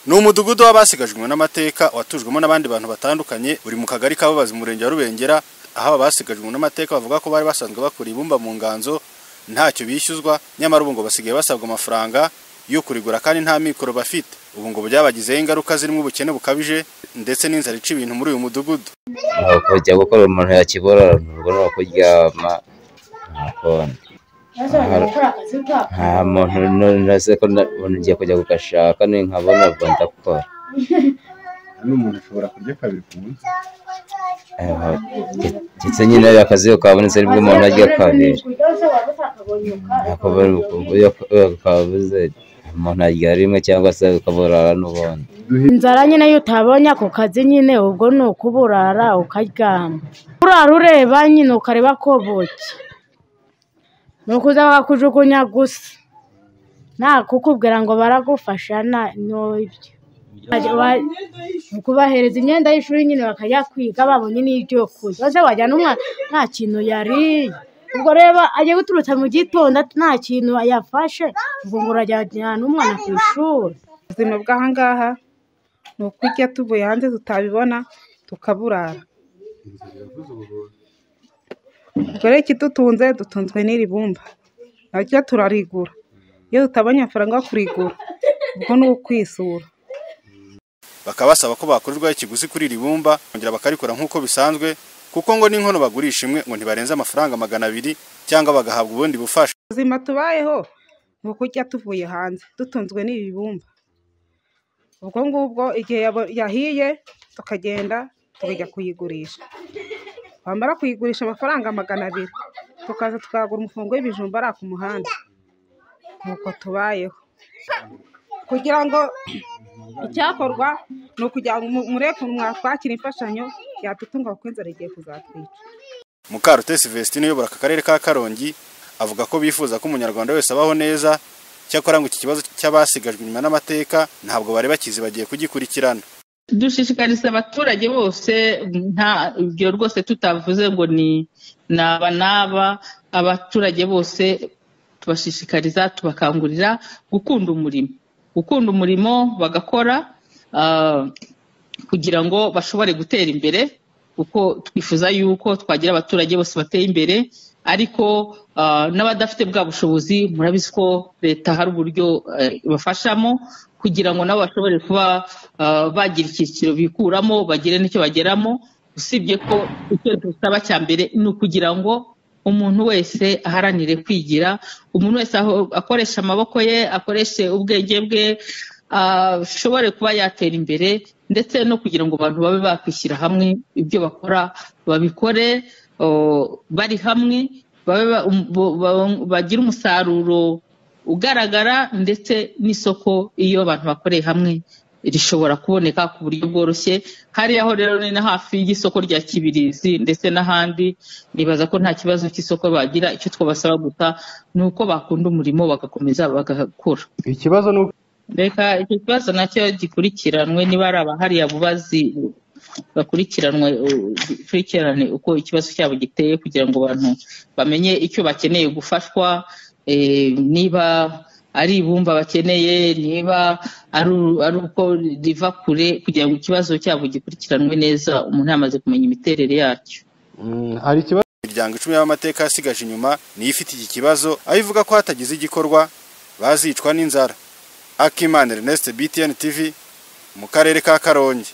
ni umudugudu w'abasigajwe n'amateka watujwemo n'abandi bantu batandukanye uri mu kagari kababazi murenge wa rubengera aho aba basigajwe n'amateka bavuga ko bari basanzwe bakura ibumba mu nganzo ntacyo bishyuzwa nyamara ubu ngo basigaye basabwa amafaranga yo kurigura kandi nta mikoro bafite ubu ngo byabagizeho ingaruka zirimo ubukene bukabije ndetse n'inzara ica ibintu muri uyu mudugudu kujya gukora umuntu yakiborororwa no kuryama ntakona nta muntu nose ko umuntu ngiye kujya kugashaka nkabona ubwo ndakora hano umuntu ashobora kurya kabiri ku munsi ndetse nyine akazi kabonetse nibwo umuntu arya kabiri ntabwo kabuze umuntu arya rimwe cyangwa se ukaburara n'ubundi inzara nyine iyo utabonye ako kazi nyine ubwo ni ukuburara ukaryama urara ureba nyine ukareba ko buke ni ukuza bakakujugunya gusa nta kukubwira ngo baragufasha nta n'ibyo kubahereza imyenda y'ishuri nyine bakajya kwiga babonye n'ibyo kurya maze wajyana umwana nta kintu yariye ubwo reba agiye guturutsa mu gitondo nta kintu yafashe ubwo ngo urajyana umwana ku ishuri ubuzima bw'ahangaha ni ukurya tuvuye hanze tutabibona tukaburara ubwo rero ikidutunze dutunzwe n'iri bumba naryo turarigura iyo tutabonye amafaranga yo kurigura ubwo ni ukwisura bakaba basaba ko bakorerwaho ikiguzi kuri iri bumba kongera bakarikora nk'uko bisanzwe kuko ngo n'inkono bagurisha imwe ngo ntibarenze amafaranga magana abiri cyangwa bagahabwa ubundi bufasha ubuzima tubayeho ni ukurya tuvuye hanze dutunzwe n'ibi bumba ubwo ngubwo igihe yahiye tukagenda tukajya kuyigurisha wamara kuyigurisha amafaranga magana abiri tukaza tukagura umufungo w'ibijumba ari ku muhanda nuko tubayeho kugira ngo icyakorwa ni ukugira ngo mureke mwatwakira imfashanyo yadutunga kuko inzara igiye kuzatwica mukarutesi vestine uyobora aka karere ka karongi avuga ko bifuza ko umunyarwanda wese abaho neza cyakora ngo iki kibazo cy'abasigajwe inyuma n'amateka ntabwo bari bakizi bagiye kugikurikirana dushishikariza abaturage bose nta ibyo rwose tutavuze ngo ni naba naba abaturage bose tubashishikariza tubakangurira gukunda umurimo gukunda umurimo bagakora kugira ngo bashobore gutera imbere kuko twifuza yuko twagira abaturage bose bateye imbere ariko n'abadafite bwa bushobozi murabizi ko leta hari uburyo ibafashamo kugira ngo nabo bashobore kuba bagira icyiciro bikuramo bagire n'icyo bageramo usibye ko icyo dusaba cya mbere ni ukugira ngo umuntu wese aharanire kwigira umuntu wese akoresha amaboko ye akoreshe ubwenge bwe ashobore kuba yatera imbere ndetse no kugira ngo abantu babe bakwishyira hamwe ibyo bakora babikore bari hamwe bagire umusaruro ugaragara ndetse n'isoko iyo abantu bakoreye hamwe rishobora kuboneka ku buryo bworoshye hariya ho rero ni na hafi y'isoko rya kibirizi ndetse n'ahandi nibaza ko nta kibazo cy'isoko bagira icyo twabasaba gusa ni uko bakunda umurimo bagakomeza bagakura ikibazo ni uko reka icyo kibazo nacyo gikurikiranwe niba ari abahariya bubazi bakurikiranwe dukurikirane uko ikibazo cyabo giteye kugira ngo abantu bamenye icyo bakeneye gufashwa niba ari ibumba bakeneye niba ari uko riva kure kugira ngo ikibazo cyabo gikurikiranwe neza umuntu yamaze kumenya imiterere yacyo hari ikibazo imiryango icumi y'amateka yasigaje inyuma niyo ifite iki kibazo aho ivuga ko hatagize igikorwa bazicwa n'inzara akimana ernest btn tv mu karere ka karongi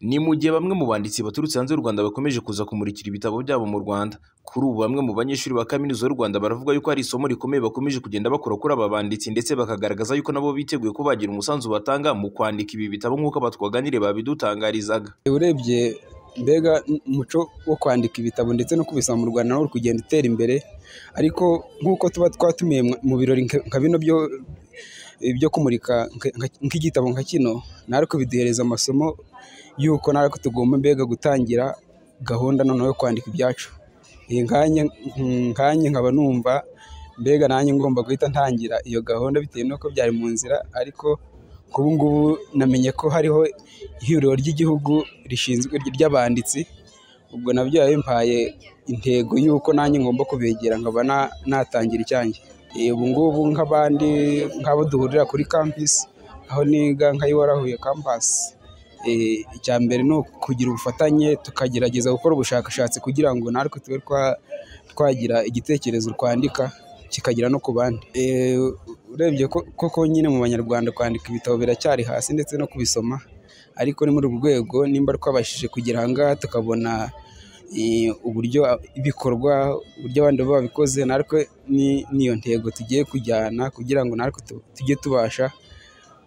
ni mu gihe bamwe mu banditsi baturutse hanze y'u Rwanda bakomeje kuza kumurikira ibitabo byabo mu Rwanda kuri ubu bamwe mu banyeshuri ba kaminuza y'u Rwanda baravuga yuko hari isomo rikomeye bakomeje kugenda bakora kuri aba banditsi ndetse bakagaragaza yuko nabo biteguye ko bagira umusanzu batanga mu kwandika ibi bitabo nk'uko abatwaganire babidutangarizaga urebye mbega umuco wo kwandika ibitabo ndetse no kubisoma mu Rwanda nawo uri kugenda utera imbere ariko nk'uko tuba twatumiye mu birori nka bino byo ibyo kumurika nk'igitabo nka kino nari kubiduhereza amasomo y'uko nari ko tugomba mbega gutangira gahunda noneho yo kwandika ibyacu nkanye nkaba numva mbega nanjye ngomba guhita ntangira iyo gahunda bitewe n'uko byari mu nzira ariko nk'ubu ngubu namenye ko hariho ihuriro ry'igihugu rishinzwe ry'abanditsi ubwo nabyo yabimpaye intego y'uko nanjye ngomba kubegera nkaba natangira icyanjye Eh, ubu ngubu nk'abandi nk'abo duhurira kuri kampisi aho niga nka warahuye kampasi Eh, icya mbere ni ukugira ubufatanye tukagerageza gukora ubushakashatsi kugira ngo natwe tube twa- twagira igitekerezo twandika kikagera no ku bandi Eh, urebye ko- koko nyine mu banyarwanda kwandika ibitabo biracyari hasi ndetse no kubisoma ariko ni muri urwo rwego nimba twabashije kugera aha ngaha tukabona eh, uburyo ibikorwa uburyo abandi baba babikoze natwe ni- niyo ntego tugiye kujyana kugira ngo natwe tu- tujye tubasha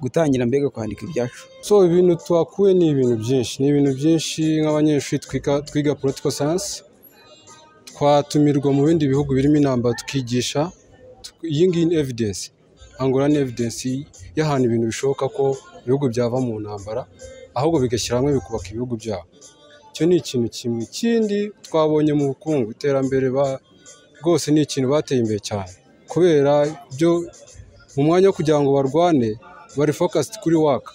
gutangira mbega kwandika ibyacu so ibintu tuhakuye ni ibintu byinshi ni ibintu byinshi nk'abanyeshuri twiga- twiga political science twatumirwa mu bindi bihugu birimo intambara tukigisha Tw- iyi ngiyi ni evidence angora ni evidence y'ahantu ibintu bishoboka ko ibihugu byava mu ntambara ahubwo bigashyira hamwe bikubaka ibihugu byabo icyo ni ikintu kimwe ikindi twabonye mu bukungu iterambere ba- rwose ni ikintu bateye imbere cyane kubera ibyo mu mwanya wo kugira ngo barwane bari focused kuri waka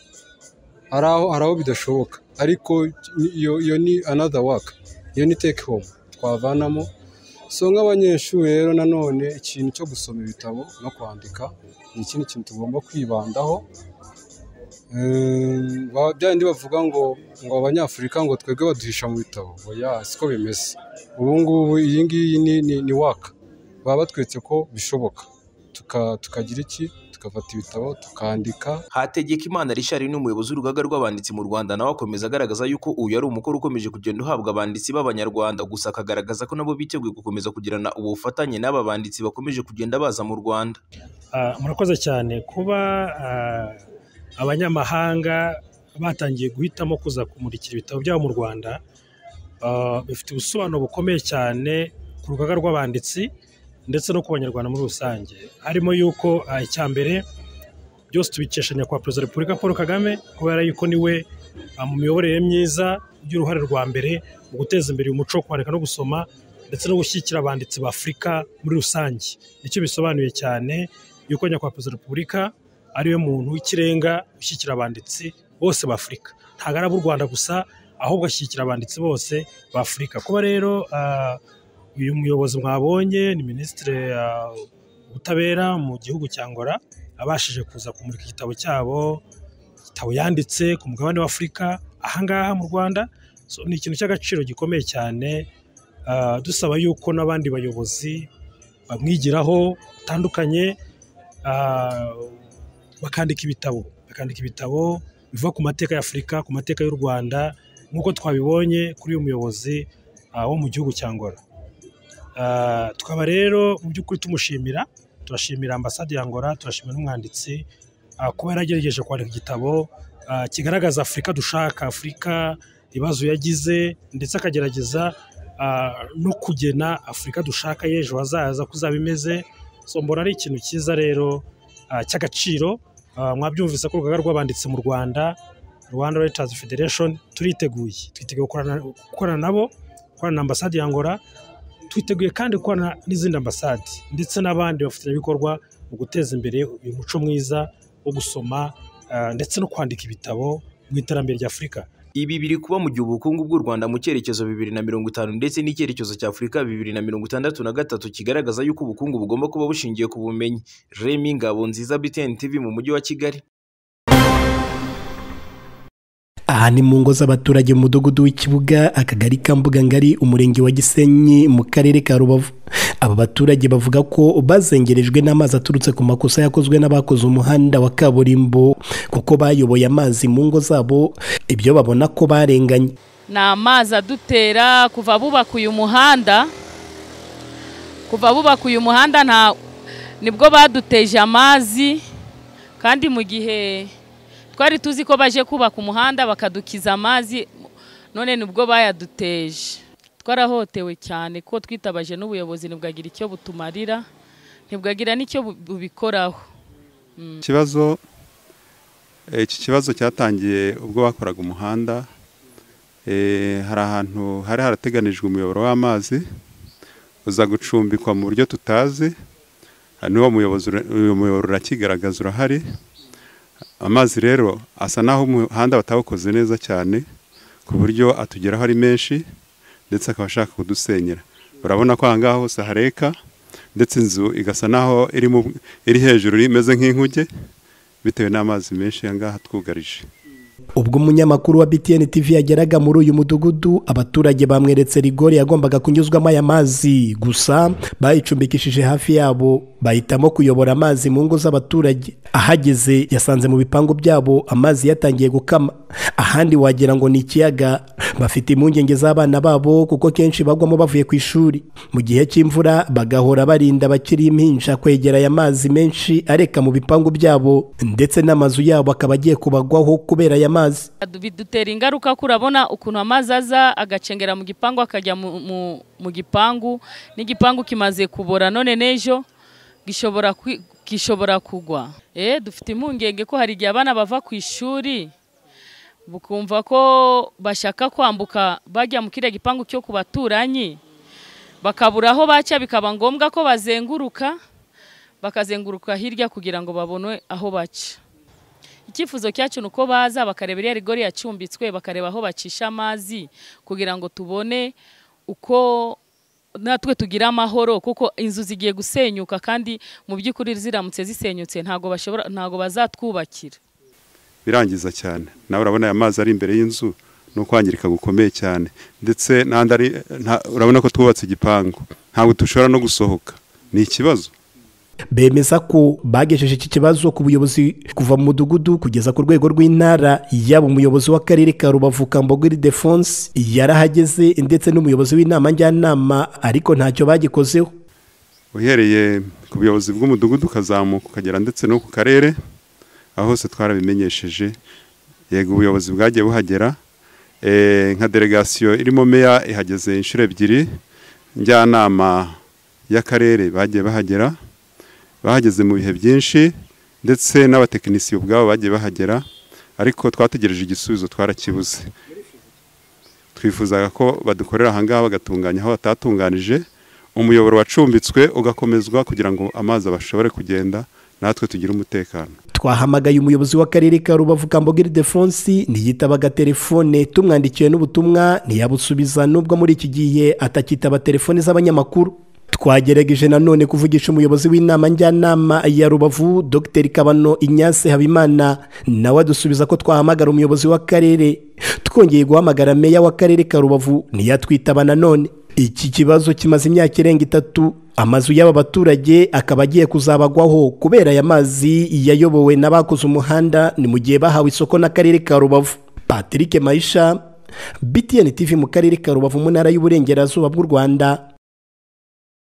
hari aho hari aho bidashoboka ariko ni- iyo iyo ni another work iyo ni take home twavanamo so nk'abanyeshuri rero nanone ikintu cyo gusoma ibitabo no kwandika ni ikindi kintu tugomba kwibandaho Ehm, ba- byandi bavuga ngo ngo abanyafurika ngo twebwe baduhisha mu bitabo oya siko bimeze ubu ngubu iyi ngiyi ni ni, ni waka baba batwetse ko bishoboka Tuka- tukagira iki tukafata ibitabo tukandika hategeka imana richard ni umuyobozi w'urugaga rw'abanditsi mu rwanda nawe akomeza agaragaza yuko uyu ari umukoro ukomeje kugenda uhabwa abanditsi b'abanyarwanda gusa akagaragaza ko nabo biteguye gukomeza kugirana ubufatanye n'aba banditsi bakomeje kugenda baza mu rwanda Ah, murakoze cyane kuba ah, abanyamahanga batangiye guhitamo kuza kumurikira ibitabo byabo mu rwanda ah, bifite ubusobanuro bukomeye cyane ku rugaga rw'abanditsi ndetse no ku banyarwanda muri rusange harimo yuko ah, icya mbere byose tubikesha nyakubahwa perezida wa repubulika paul kagame kubera yuko niwe ah, mu miyoborere myiza y'uruhare rwa mbere mu guteza imbere uyu muco wo kwandika no gusoma ndetse no gushyigikira abanditsi b'afurika muri rusange nicyo bisobanuye cyane yuko nyakubahwa perezida wa repubulika ariwe muntu w'ikirenga ushyigikira abanditsi bose b'afurika ntabwo ari ab'u rwanda gusa ahubwo ashyigikira abanditsi bose b'afurika kuba rero ah, uyu muyobozi mwabonye ni minisitiri ah, w'ubutabera mu gihugu cya ngora abashije kuza kumurika igitabo cyabo igitabo yanditse ku mugabane w'afurika ahangaha mu rwanda So, ni ikintu cy'agaciro gikomeye cyane ah, dusaba yuko n'abandi bayobozi bamwigiraho batandukanye ah, bakandika ibitabo bakandika ibitabo biva ku mateka ya afurika ku mateka y'u rwanda nk'uko twabibonye kuri uyu muyobozi ah, wo mu gihugu cya ngora Ah, tukaba rero mu by'ukuri tumushimira turashimira ambasade ya ngora turashimira n'umwanditsi ah, kuba yaragerageje kwandika igitabo ah, kigaragaza afurika dushaka afurika ibibazo yagize ndetse akagerageza ah, no kugena afurika dushaka y'ejo hazaza ko izaba imeze so mbona ari ikintu cyiza rero ah, cy'agaciro Ah, mwabyumvise ko urugaga rw'abanditsi mu rwanda rwanda writers federation turiteguye twiteguye gukorana- gukorana nabo gukorana na ambasade ya ngora twiteguye kandi gukorana n'izindi ambasade ndetse n'abandi bafatanyabikorwa mu guteza imbere uyu muco mwiza wo gusoma ah, ndetse no kwandika ibitabo mu iterambere ry'afurika ibi biri kuba mu gihe ubukungu bw'u rwanda mu cyerekezo bibiri na mirongo itanu ndetse n'icyerekezo cya afurika bibiri na mirongo itandatu na gatatu kigaragaza yuko ubukungu bugomba kuba bushingiye ku bumenyi remi ngabo nziza btn tv mu mujyi wa kigali aha ni mu ngo z'abaturage mu mudugudu w'ikibuga akagari ka mbugangari umurenge wa gisenyi mu karere ka rubavu aba baturage bavuga ko bazengerejwe n'amazi aturutse ku makosa yakozwe n'abakoze umuhanda wa kaburimbo kuko bayoboye amazi mu ngo zabo ibyo babona ko barenganye ni amazi adutera kuva bubaka uyu muhanda kuva bubaka uyu muhanda nta nibwo baduteje amazi kandi mu gihe twari tuzi ko baje kubaka umuhanda bakadukiza amazi none nibwo bayaduteje twarahotewe cyane ko twitabaje n'ubuyobozi ntibwagira icyo butumarira ntibwagira n'icyo bu- bubikoraho ikibazo eh, iki kibazo cyatangiye ubwo bakoraga umuhanda Eh, hari ahantu hari harateganijwe umuyoboro w'amazi uza gucumbikwa mu buryo tutazi Ah, n'uwo muyobozi ura- uyu muyoboro urakigaragaza urahari amazi rero asa n'aho umuhanda batawukoze neza cyane ku buryo atugeraho ari menshi ndetse akaba ashaka kudusenyera urabona ko aha ngaha hose hareka ndetse inzu igasa naho iri hejuru imeze nk'inkuge bitewe n'amazi menshi aha ngaha twugarije ubwo umunyamakuru wa BTN TV yageraga muri uyu mudugudu abaturage bamweretse rigori yagombaga kunyuzwamo aya mazi gusa bayicumbikishije hafi yabo bahitamo kuyobora amazi mu ngo z'abaturage ahageze yasanze mu bipangu byabo amazi yatangiye gukama ahandi wagira ngo ni ikiyaga bafite impungenge z'abana babo kuko kenshi bagwamo bavuye ku ishuri mu gihe cy'imvura bagahora barinda bakiri impinja kwegera aya mazi menshi areka mu bipangu byabo ndetse n'amazu yabo akaba agiye kubagwaho kubera aya mazi bidutera ingaruka kurabona ukuntu amazi aza agacengera mu gipangu akajya mu gipangu n'igipangu kimaze kubora none n'ejo gishobora kugwa dufite impungenge ko hari igihe abana bava ku ishuri bukumva ko bashaka kwambuka bajya mu kiriya gipangu cyo ku baturanyi bakabura aho baca bikaba ngombwa ko bazenguruka bakazenguruka hirya kugira ngo babone aho baca icyifuzo cyacu ni uko baza bakareba iriya rigori yacumbitswe bakareba aho bacisha amazi kugira ngo tubone uko natwe tugira amahoro kuko inzu zigiye gusenyuka kandi mu by'ukuri ziramutse zisenyutse ntabwo bashobora ntabwo bazatwubakira birangiza cyane nawe urabona aya mazi ari imbere y'inzu ni ukwangirika gukomeye cyane ndetse n'ahandi ari urabona ko twubatse igipangu ntabwo dushobora no gusohoka ni ikibazo bemeza ko bagejeje iki kibazo ku buyobozi kuva mu mudugudu kugeza ku rwego rw'intara yaba umuyobozi w'akarere ka rubavu kambogiri defonse yarahageze ndetse n'umuyobozi w'inama njyanama ariko ntacyo bagikozeho uhereye ku buyobozi bw'umudugudu ukazamuka ukagera ndetse no ku karere aho hose twarabimenyesheje yego ubuyobozi bwagiye buhagera nka delegasiyo irimo meya ihageze inshuro ebyiri njyanama y'akarere bagiye bahagera bahageze mu bihe byinshi ndetse n'abatekinisiye ubwabo bagiye bahagera ariko twategereje igisubizo twarakibuze twifuzaga ko badukorera ahangaha bagatunganya aho batatunganije umuyoboro wacumbitswe ugakomezwa kugira ngo amazi bashobore kugenda natwe tugire umutekano twahamagaye umuyobozi w'akarere ka rubavu kambogiri defonsi ntiyitabaga telefone tumwandikiye n'ubutumwa ntiyabusubiza n'ubwo muri iki gihe atakitaba telefone z'abanyamakuru twagerageje nanone kuvugisha umuyobozi w'inama njyanama ya rubavu dr kabano inyase habimana nawe adusubiza ko twahamagara umuyobozi w'akarere twongeye guhamagara meya w'akarere ka rubavu ntiyatwitaba nanone iki kibazo kimaze imyaka irenga itatu amazu y'aba baturage akaba agiye kuzabagwaho kubera aya mazi yayobowe n'abakoze umuhanda ni mu gihe bahawe isoko n'akarere ka rubavu patrick mayisha btn tv mu karere ka rubavu mu ntara y'uburengerazuba bw'u rwanda